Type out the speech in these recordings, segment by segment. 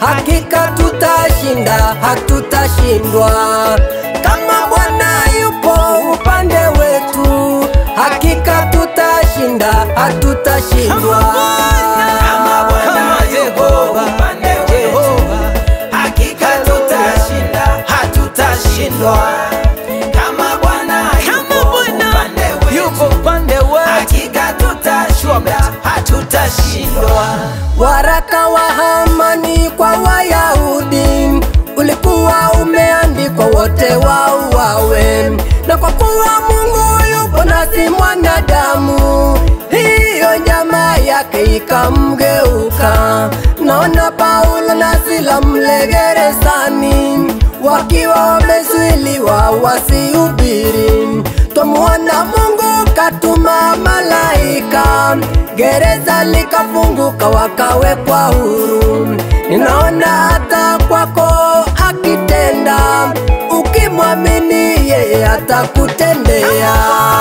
hakika tutashinda, hatutashindwa. Kama Bwana yupo upande wetu, hakika tutashinda, hatutashindwa. Kama Bwana yuko upande wetu, hakika tutashinda, hatutashindwa. Kama Bwana yuko upande yuko wetu, upande wetu hakika tutashinda, hatutashindwa. Waraka wa Hamani kwa Wayahudi ulikuwa umeandikwa wote wauawe, na kwa kuwa Mungu yupo nasi mwanadamu, hiyo nyama yake ikamgeuka. Naona Paulo na Sila mle gerezani wakiwa wamezuiliwa wasihubiri. Twamuona Mungu katuma malaika, gereza likafunguka, wakawekwa huru. Ninaona hata kwako akitenda, ukimwamini yeye atakutendea.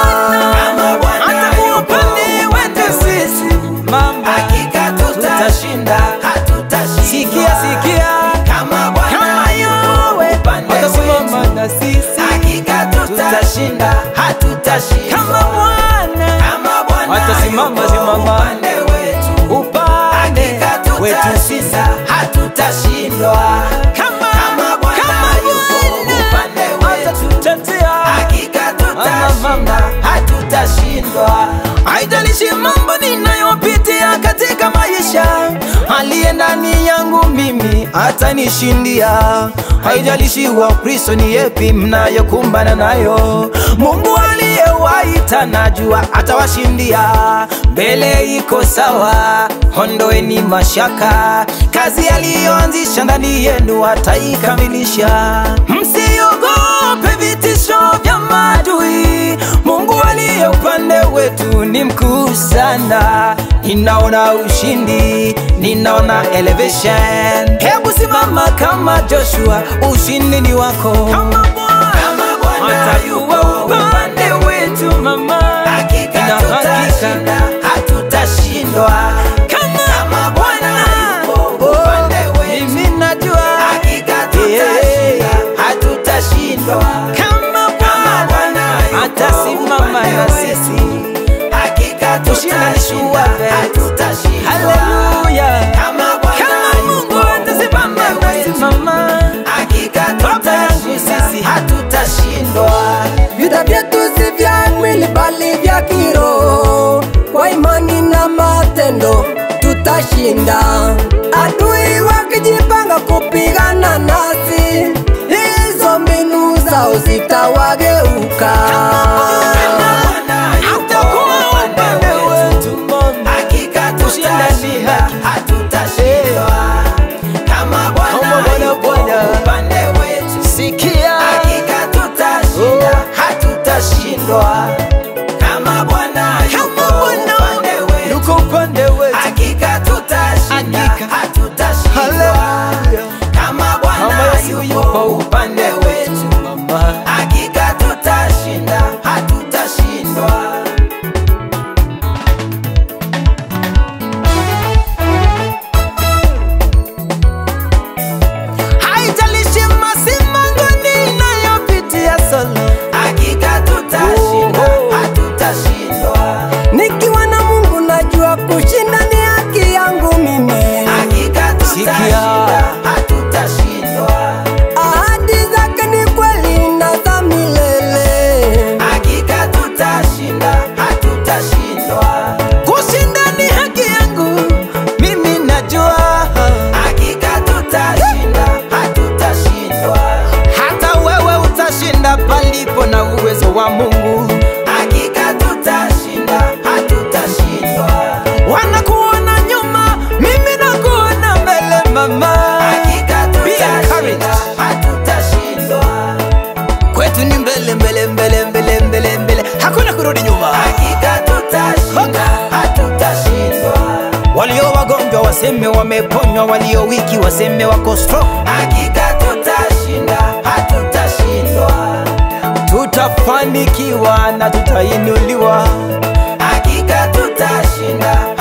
Kama Bwana hata yuko upande wetu sisi mama hakika tutashinda, hatutashindwa. sikia sikia Kama Bwana kama yuko yowe upande watasimama wetu, na sisi hakika tutashinda, hatutashindwa. kama Bwana Kama Bwana Watasimama, yuko simama. upande wetu, upande hakika wetu tutashinda, hatutashindwa. kama Kama Bwana kama yuko upande wetu, atatutetea hakika tutashinda, mama. hatutashindwa. Haijalishi mambo ninayopitia katika maisha, aliye ndani yangu mimi atanishindia. Haijalishi Wakristo ni yepi mnayokumbana nayo, Mungu aliyewaita najua atawashindia. Mbele iko sawa, ondoeni mashaka, kazi aliyoanzisha ndani yenu ataikamilisha. Msiogope vitisho vya maadui, Mungu aliye upande wetu ni mkuu sana. Ninaona ushindi, ninaona elevation. Hebu simama kama Joshua, ushindi ni wako. Kama Kama Bwana yuko upande wetu, mama, hakika ina tutashinda, hatutashindwa. Kama Bwana yuko upande wetu, mimi najua hakika tutashinda, hatutashindwa. kama Kama Bwana yuko atasimama upande na wetu, sisi. hakika Kushinda ni tutashinda, sure bet. hatutashindwa. Haleluya. Kama Bwana Kama Mungu yuko atasimama upande wetu, nasimama. hakika Baba yangu tutashinda, sisi. hatutashindwa. Vita vyetu si vya mwili bali vya kiroho, kwa imani na matendo tutashinda. Adui wakijipanga kupigana nasi, hizo mbinu zao zitawageuka. Atakuwa upande wetu mama. Hakika Kushinda ni tutashinda, haki. hatutashindwa. Kama Kama Bwana Bwana yuko Bwana. upande wetu, Sikia hakika tutashinda, hatutashindwa. Kama Bwana yuko Kama Bwana upande wetu, yuko upande wetu. hakika tutashinda, Hakika. hatutashindwa. Haleluya. Kama Bwana Kama Yesu yuko upande wetu, mama. hakika tutashinda, hatutashindwa. Haijalishi masimango ninayopitia solo. Hakika tutashinda, Oh. hatutashindwa. Nikiwa na Mungu najua kushinda ni haki yangu mimi. Hakika tutashinda, Sikia. hatutashindwa. Ahadi zake ni kweli na za milele. Hakika tutashinda, hatutashindwa. Kushinda ni haki yangu, mimi najua. Hakika tutashinda, hatutashindwa. Hata wewe utashinda palipo na uwezo wa Mungu. Hakika tutashinda, hatutashindwa. Wanakuona nyuma, mimi nakuona mbele mama. Hakika Be encouraged. tutashinda, hatutashindwa. Kwetu ni mbele mbele mbele mbele mbele mbele, hakuna kurudi nyuma. Hakika tutashinda, hatutashindwa. Walio wagonjwa waseme wameponywa, walio wiki waseme wako strong. Hakika tutashinda, hatutashindwa. Tutafanikiwa na tutainuliwa. Hakika tutashinda,